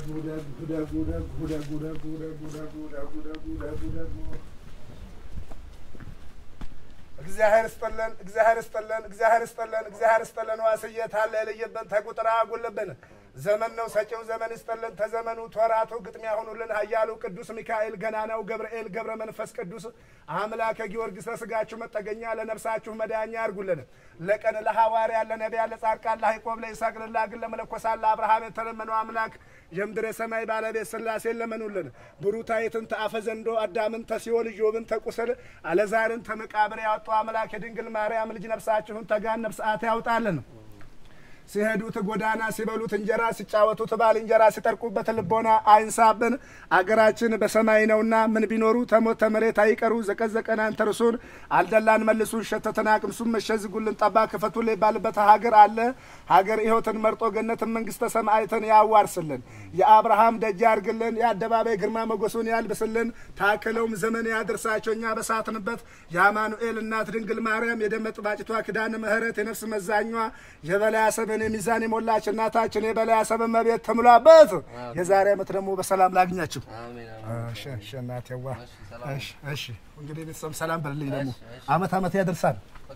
እግዚአብሔር ስጠለን፣ እግዚአብሔር ስጠለን፣ እግዚአብሔር ስጠለን፣ እግዚአብሔር ስጠለን። ዋስዬ ታለ የለየብን ተቁጥራ አጉልብን ዘመን ነው ሰጪው ዘመን ይስጠልን። ተዘመኑ ተወራቱ ግጥሚያ ሆኑልን። ኃያሉ ቅዱስ ሚካኤል ገናናው ገብርኤል ገብረ መንፈስ ቅዱስ አምላከ ጊዮርጊስ ለስጋችሁ መጠገኛ ለነፍሳችሁ መዳኛ ያርጉልን። ለቀን ለሐዋርያ ለነቢያ ለጻድቃን ለያዕቆብ ለይስሐቅ ለላግን ለመለኮሳት ለአብርሃም የተለመነው አምላክ የምድር የሰማይ ባለቤት ሥላሴን ለመኑልን። ብሩታይትን ተአፈ ዘንዶ አዳምን ተሲኦል ኢዮብን ተቁስል አለዛርን ተመቃብር ያወጡ አምላክ የድንግል ማርያም ልጅ ነፍሳችሁን ተጋን ነፍሳት ያውጣልን። ሲሄዱት ጎዳና ሲበሉት እንጀራ ሲጫወቱት ባልንጀራ ሲጠርቁበት ልቦና አይንሳብን። አገራችን በሰማይ ነውና ምን ቢኖሩ ተሞት ተመሬት አይቀሩ። ዘቀዘቀን አንተርሱን አልደላን መልሱን ሸተተን አቅምሱን መሸዝጉልን ጠባ ክፈቱን ይባልበት ሀገር አለ። ሀገር ሕይወትን መርጦ ገነትን መንግስተ ሰማይትን ያዋርስልን። የአብርሃም ደጅ ያርግልን። የአደባባይ ግርማ ሞገሱን ያልብስልን። ታክለውም ዘመን ያድርሳቸው እኛ በሳትንበት የአማኑኤል እናት ድንግል ማርያም የደመጥ ባጭቷ ክዳነ ምሕረት የነፍስ መዛኟ የበላይ አሰብን የሚዛን የሞላች እናታችን የበላይ አሰብ እመቤት ተሙላበት። የዛሬ ዓመት ደግሞ በሰላም ላግኛችሁ። እሺ እሺ እናቴዋ እሺ እሺ። እንግዲህ ቤተሰብ ሰላም በልልኝ። ደግሞ አመት አመት ያደርሳል።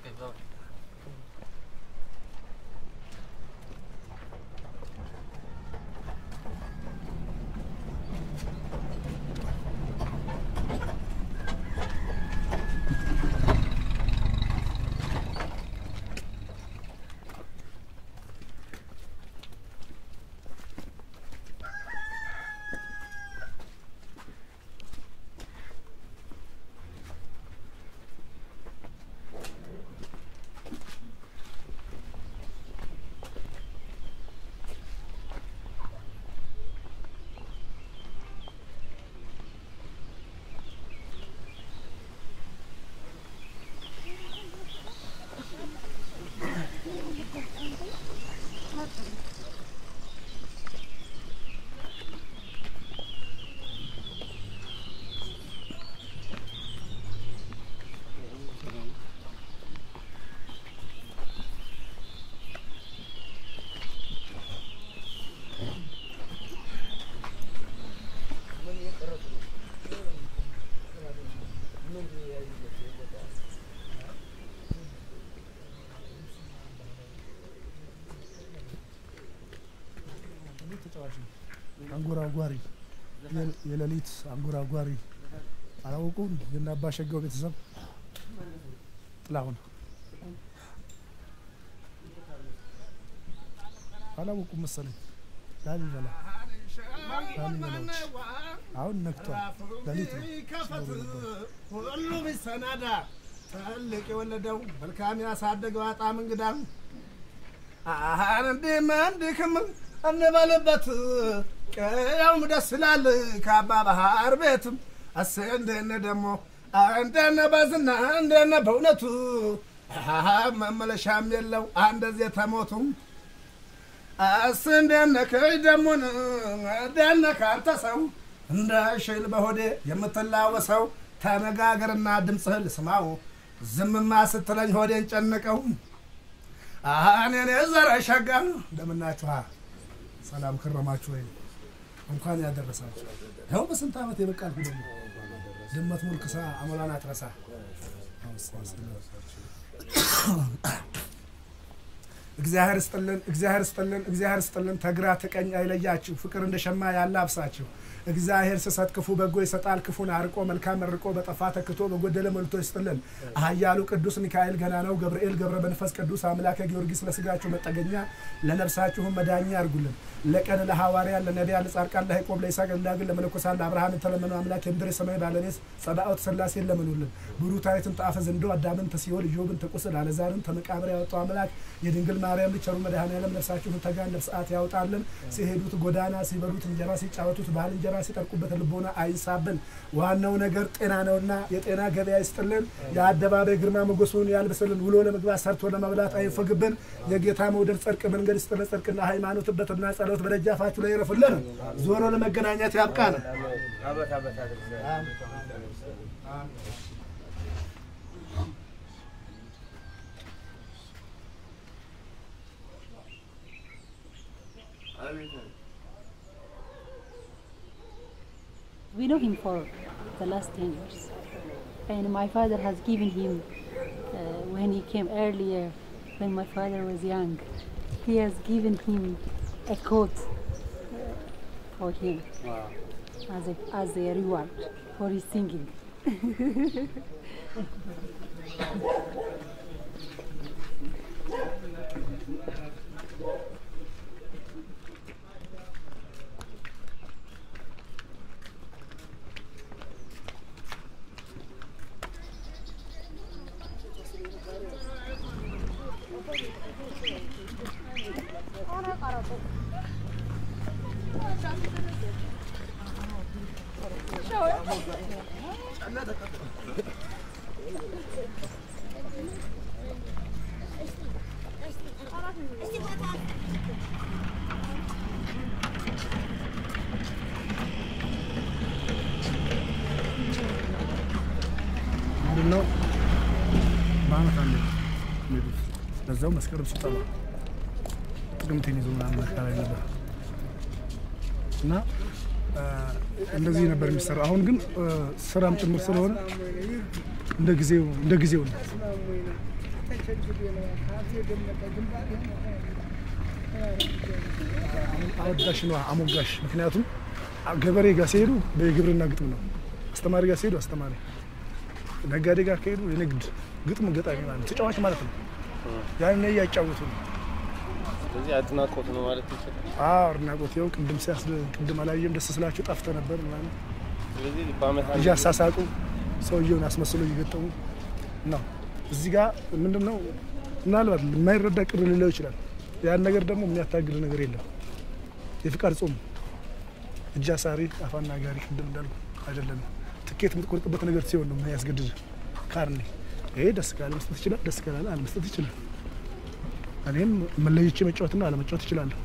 አንጎራጓሪ የሌሊት አንጎራጓሪ አላወቁም። የእነ አባሸጋው ቤተሰብ ጥላሁን አላወቁም መሰለኝ። ላሊበላ ላሊበላዎች አሁን ነግቷል። ሌሊት ነው ሲኖሩ የነበረው። ሁሉ ቢሰናዳ ትልቅ የወለደው መልካም ያሳደገው አጣም እንግዳ አሁን እንዲህም እንዲህም እንበልበት ቀያውም ደስ ይላል ከአባ ባህር ቤትም አሴ እንደነ ደግሞ እንደነ በዝና እንደነ በእውነቱ አሃ መመለሻም የለው አንደዚህ ተሞቱም አስ እንደነ ከይ ደሞን እንደነ ካንተ ሰው እንደ ሽል በሆዴ የምትላወሰው ተነጋገርና ድምፅህ ልስማው ዝምማ ስትለኝ ሆዴን ጨነቀው። እኔ ዘረ ሸጋ እንደምናችሁ ሰላም ከረማችሁ ወይ? እንኳን ያደረሳችሁ። ይኸው በስንት ዓመት የበቃልኩ ደግሞ ድመት ሙልክሳ አሞላን አትረሳ። እግዚአብሔር ስጥልን፣ እግዚአብሔር ስጥልን፣ እግዚአብሔር ስጥልን። ተግራ ተቀኝ አይለያችሁ፣ ፍቅር እንደ ሸማ ያላብሳችሁ። እግዚአብሔር ስሰጥ ክፉ በጎ ይሰጣል፣ ክፉን አርቆ መልካም መርቆ በጠፋ ተክቶ በጎደለ መልቶ ይስጥልን። ኃያሉ ቅዱስ ሚካኤል ገናናው ገብርኤል ገብረ መንፈስ ቅዱስ አምላከ ጊዮርጊስ ለስጋችሁ መጠገኛ ለነፍሳችሁም መዳኛ ያርጉልን። ለቀን ለሐዋርያ ለነቢያ ለጻድቃን ለያዕቆብ ለይስሐቅ ለዳግን ለመለኮሳት ለአብርሃም የተለመነው አምላክ የምድር የሰማይ ባለቤት ጸባኦት ሥላሴን ለመኑልን። ብሩታዊትን ጣፈ ዘንዶ አዳምን ተሲኦል ኢዮብን ተቁስል አለዛርን ተመቃብር ያወጣው አምላክ የድንግል ማርያም ልጅ ቸሩ መድኃኔዓለም ነፍሳችሁን ተጋን ነፍሳት ያውጣልን። ሲሄዱት ጎዳና ሲበሉት እንጀራ ሲጫወቱት ባልንጀራ ሲጠርቁበት ልቦና አይንሳብን። ዋናው ነገር ጤና ነውና የጤና ገበያ ይስጥልን። የአደባባይ ግርማ ሞገሱን ያልብስልን። ውሎ ለመግባት ሰርቶ ለመብላት አይንፈግብን። የጌታ መውደድ ጽድቅ መንገድ ይስጥልን። ጽድቅና ሃይማኖት በትና ጸሎት በደጃፋችሁ ላይ ይረፍልን። ዞሮ ለመገናኘት ያብቃን። We know him for the last 10 years. And my father has given him, uh, when he came earlier, when my father was young, he has given him a coat uh, for him as a, as a reward for his singing. ምንድነው በአመት አንድ የሚሄዱት ለዛው መስከረም ሲጠባ ጥቅምትን ይዞ ምናምን አካባቢ ነበር እና አ፣ እንደዚህ ነበር የሚሰራው። አሁን ግን አ፣ ስራም ጭምር ስለሆነ እንደ ጊዜው እንደ ጊዜው ነው። አወዳሽ ነው አሞጋሽ። ምክንያቱም ገበሬ ጋር ሲሄዱ በግብርና ግጥም ነው፣ አስተማሪ ጋር ሲሄዱ አስተማሪ ነጋዴ ጋር ከሄዱ የንግድ ግጥም ገጣሚ ማለት ነው፣ ተጫዋች ማለት ነው። ያን እያጫወቱ ነው። ስለዚህ አድናቆት ነው ማለት ይችላል። አዎ አድናቆት። ይኸው ቅድም ሲያስ ቅድም አላየም ደስ ስላቸው ጠፍተ ነበር ምናምን ስለዚህ በአመት አንድ እያሳሳቁ ሰውየውን አስመስሎ እየገጠሙ ነው። እዚህ ጋር ምንድን ነው ምናልባት የማይረዳ ቅር ሊለው ይችላል። ያን ነገር ደግሞ የሚያታግል ነገር የለም። የፍቃድ ጾም እጅ አሳሪ አፋና ጋሪ ቅድም እንዳልኩ አይደለም። ትኬት የምትቆርጥበት ነገር ሲሆን ነው የሚያስገድድ ካርኔ። ይሄ ደስ ካለ መስጠት ይችላል፣ ደስ ካላለ አለመስጠት ይችላል። እኔም መለይቼ መጫወትና አለመጫወት ይችላለሁ።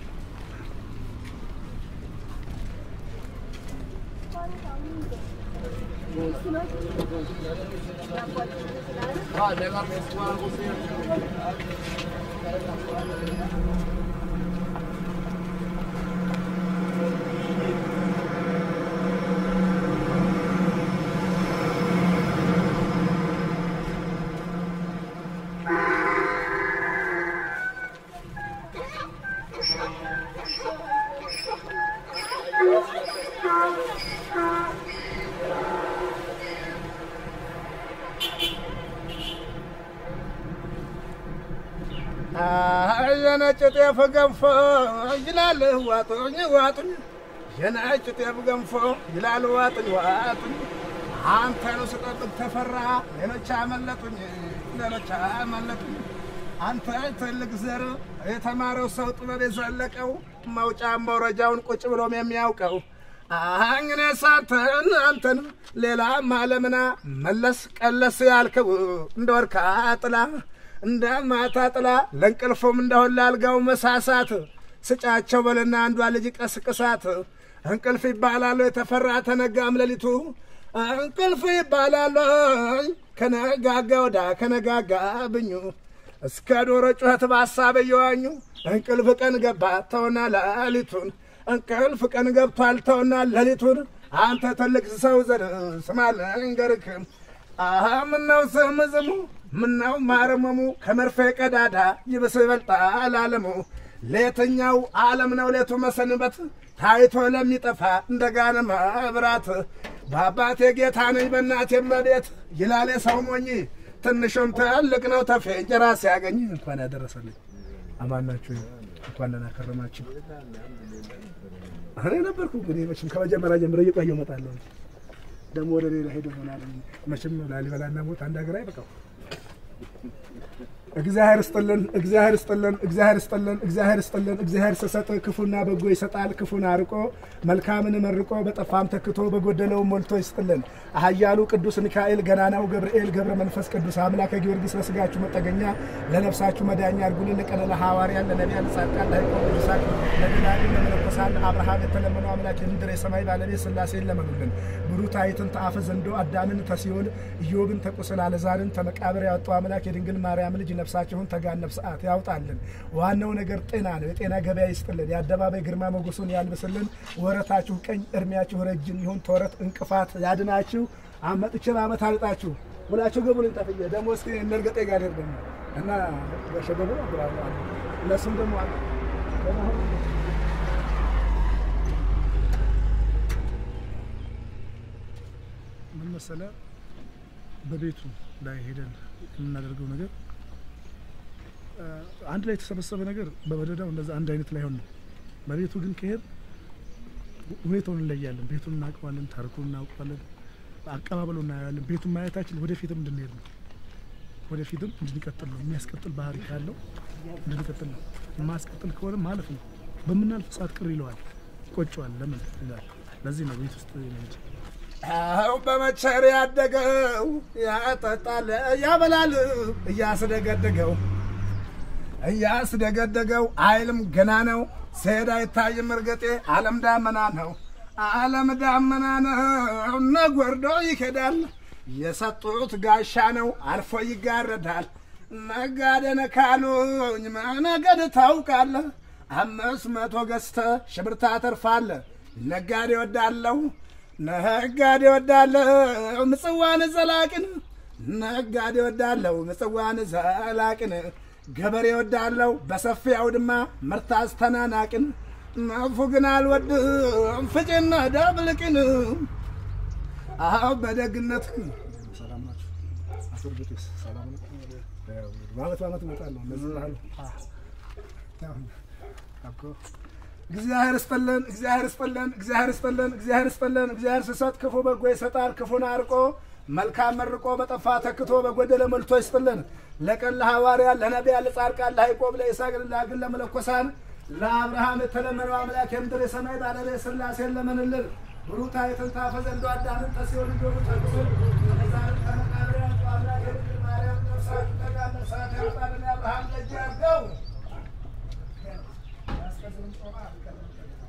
የነጭ ጤፍ ገንፎ ይላል ዋጡኝ ዋጡኝ፣ የነጭ ጤፍ ገንፎ ይላል ዋጡኝ ዋጡኝ። አንተኑ ስጠብቅ ተፈራ ሌሎች አመለጡኝ ሌሎች አመለጡኝ። አንተ ትልቅ ዘር የተማረው ሰው ጥበብ የዘለቀው መውጫ መውረጃውን ቁጭ ብሎም የሚያውቀው አኝኔ ሳንተን አንተን ሌላ ማለምና መለስ ቀለስ ያልከው እንደ ወርካ ጥላ እንደ ማታ ጥላ ለእንቅልፉም እንደሆን ላልጋው መሳሳት ስጫቸው በልና አንዷ ልጅ ቀስቅሳት እንቅልፍ ይባላሉ የተፈራ ተነጋም ሌሊቱ እንቅልፍ ይባላሉ ከነጋጋ ወዳ ከነጋጋ ብኙ እስከ ዶሮ ጩኸት በሀሳብ እየዋኙ እንቅልፍ ቀን ገባ ተውና ሌሊቱን እንቅልፍ ቀን ገብቷል ተውና ሌሊቱን አንተ ትልቅ ሰው ዘር ስማ ልንገርክም አሀ ምነው ስም ዝሙ ምነው ማረመሙ ከመርፌ ቀዳዳ ይብስ ይበልጣል አለሙ ለየትኛው ዓለም ነው ሌቱ መሰንበት ታይቶ ለሚጠፋ እንደ ጋነ መብራት በአባቴ ጌታ ነኝ በእናቴ መቤት ይላል የሰው ሞኝ ትንሹም ትልቅ ነው ተፌ እንጀራ ሲያገኝ እንኳን ያደረሰልኝ አማናችሁ እንኳን ደህና ከረማችሁ እኔ ነበርኩ እንግዲህ መቼም ከመጀመሪያ ጀምሮ እየቆየሁ እመጣለሁ ደግሞ ወደ ሌላ ሄዶ ይሆናል መቼም ላሊበላና ሞት አንድ ሀገር አይበቃው እግዚአብሔር ስጥልን፣ እግዚአብሔር ስጥልን፣ እግዚአብሔር ስጥልን፣ እግዚአብሔር ስጥልን። እግዚአብሔር ስሰጥ ክፉና በጎ ይሰጣል። ክፉን አርቆ መልካምን መርቆ በጠፋም ተክቶ በጎደለው ሞልቶ ይስጥልን። ኃያሉ ቅዱስ ሚካኤል፣ ገናናው ገብርኤል፣ ገብረ መንፈስ ቅዱስ አምላከ ጊዮርጊስ ለስጋችሁ መጠገኛ ለነፍሳችሁ መዳኛ አድርጉልን። ለቀነ ለሐዋርያን ለነቢያን ለጻድቃን ለሕዝብ ቅዱሳን ለደናግል ለመነኮሳት አብርሃም የተለመነው አምላክ የምድር የሰማይ ባለቤት ሥላሴን ለመኑልን። ብሩታዊትን ተአፈ ዘንዶ አዳምን ተሲኦል ኢዮብን ተቁስል አለዛርን ተመቃብር ያወጣው አምላክ የድንግል ማርያም ልጅ ነፍስ ነፍሳችሁን ተጋነብ ሰዓት ያውጣልን። ዋናው ነገር ጤና ነው። የጤና ገበያ ይስጥልን። የአደባባይ ግርማ ሞገሱን ያልብስልን። ወረታችሁ ቀኝ፣ እድሜያችሁ ረጅም ይሁን። ተወረት እንቅፋት ያድናችሁ። አመጥቼ በአመት አልጣችሁ ሁላችሁ ግቡ። ልንጠፍየ ደግሞ እስኪ እነርገጤ ጋር ሄድ ደግሞ እና በሸገቡ ብራሉ እነሱም ደግሞ አሉ ምን መሰለህ በቤቱ ላይ ሄደን የምናደርገው ነገር አ፣ አንድ ላይ የተሰበሰበ ነገር በመደዳው እንደዛ አንድ አይነት ላይሆን ነው። በቤቱ ግን ከሄድ ሁኔታውን እንለያለን። ቤቱን እናውቀዋለን፣ ታሪኩን እናውቀዋለን፣ አቀባበሉ እናያለን። ቤቱን ማየታችን ወደፊትም እንድንሄድ ነው። ወደፊትም እንድንቀጥል ነው። የሚያስቀጥል ባህሪ ካለው እንድንቀጥል ነው። የማያስቀጥል ከሆነ ማለፍ ነው። በምናልፍ ሰዓት ቅር ይለዋል፣ ይቆጨዋል። ለምን ይላል። ለዚህ ነው ቤት ውስጥ እንጂ አው በመቸር ያደገው ያጠጣል ያበላል እያስደገደገው እያስደገደገው አይልም ገና ነው ሲሄድ አይታይም እርገጤ ዓለም ዳመና ነው ዓለም ዳመና ነው ነጎርዶ ይሄዳል የሰጡት ጋሻ ነው አልፎ ይጋረዳል ነጋዴ ካሉኝ መነገድ ታውቃለህ አምስት መቶ ገዝተ ሽብር ታተርፋለህ ነጋዴ ወዳለው ነጋዴ ወዳለው ምጽዋን ዘላቅን ነጋዴ ወዳለው ምጽዋን ዘላቅን ገበሬ ወዳለው በሰፊ አውድማ ምርት አስተናናቅን መፉ ግን አልወድም ፍጭና ዳብልቅን አዎ በደግነት ሰላም ናችሁ? አቶ እርግጤስ ሰላም ነው? ያው በአመት በአመት እመጣለሁ። እነዚህ ባህል ያው እኮ እግዚአብሔር ይስጥልን፣ እግዚአብሔር ይስጥልን፣ እግዚአብሔር ይስጥልን፣ እግዚአብሔር ይስጥልን። እግዚአብሔር ሲሰጥ ክፉ በጎ ይሰጣል። ክፉን አርቆ መልካም መርቆ በጠፋ ተክቶ በጎደለ መልቶ ይስጥልን። ለቀን ለሐዋርያ ለነቢያ ለጻድቃን ለያዕቆብ ለይስሐቅ ለዳግን ለመለኮሳን ለአብርሃም የተለመነው አምላክ የምድር የሰማይ ባለቤት ሥላሴን ለመንልን ብሩታ የተንታፈ ዘንዶ አዳምን ተሲሆን ልጆቹ ጠቅስን ከመዛር ከመቃብር ያጡ አምላክ የድንግል ማርያም ነፍሳት ጠጋ ነፍሳት ያውጣልን የአብርሃም ደጅ ያርገው ያስቀዝም ጾማ ይቀጥል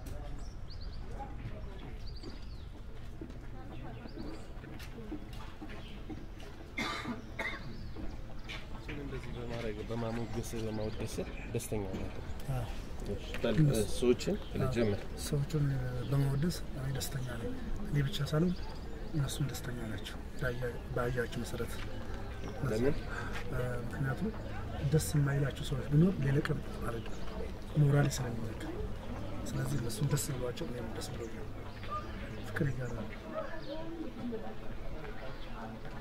እሱን እንደዚህ በማድረግ በማሞገስ በማወደስ ደስተኛ ነው። በል ሰዎችን ልጀምር። ሰዎቹን በማወደስ እኔ ደስተኛ ነኝ። እኔ ብቻ ሳልሆን እነሱም ደስተኛ ናቸው። በአያቸው መሰረት ለምን እ፣ ምክንያቱም ደስ የማይላቸው ሰዎች ቢኖር ሌላ ቀን ማለት ሞራሌ ስለሚነካ፣ ስለዚህ እነሱም ደስ ብሏቸው እኔም ደስ ብሎኛል። ፍቅር ይጋራል።